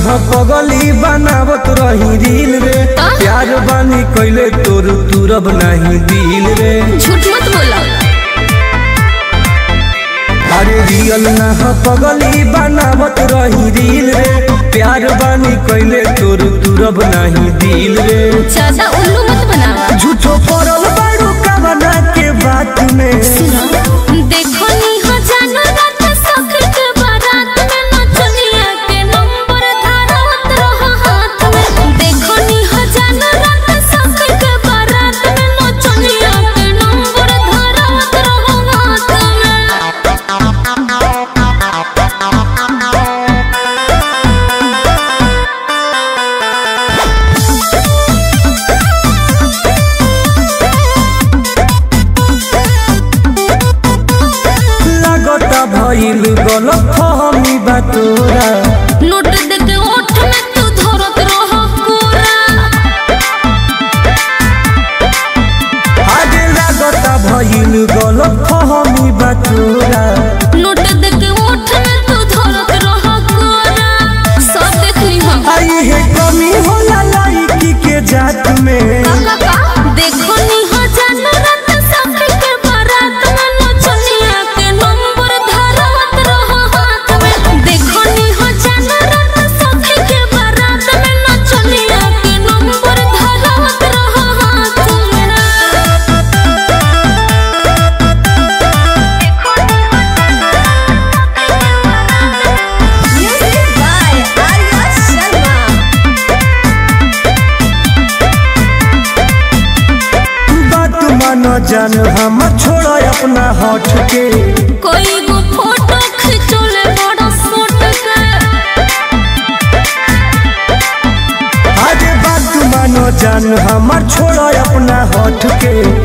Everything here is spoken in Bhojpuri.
हो पगली बनावत रही रील रे प्यार बानी कैले तोर तुरब नहीं दिल रे झूठ मत बोला अरे रियल ना हो पगली बनावत रही रील रे प्यार बानी कैले तोर तुरब नहीं दिल रे ज्यादा उल्लू मत बनावा झूठो पड़ल बारू कवना के बात में देखो नी हो जानो रात सख के बारात में नचनिया के नंबर धारत रहो हाथ में देखो नी हो जानो रात सख के बारात में नचनिया के नंबर धारत रहो हाथ में लागता भइल गलत फहमी बा तोरा नोट देके ओठ में तू धरत रहो कोरा आगे लागता भइल गलत फहमी बा तोरा नोट देके ओठ में तू धरत रहो कोरा सब देख ली हम आई है कमी होला लाइकी के जात में देखो नी हो जानो रात सख के बारात में नचनिया के नंबर धारत रहो हाथ में देखो नी हो जानो रात सख के बारात में नचनिया के नंबर धारत रहो हाथ में म्यूजिक बाय आर्या शर्मा बात मानो जान हम छोड़ा अपना हट के कोई गो फोटो खिंचोले बड़ा सोट के आगे बात मानो जान हम छोड़ा अपना हट के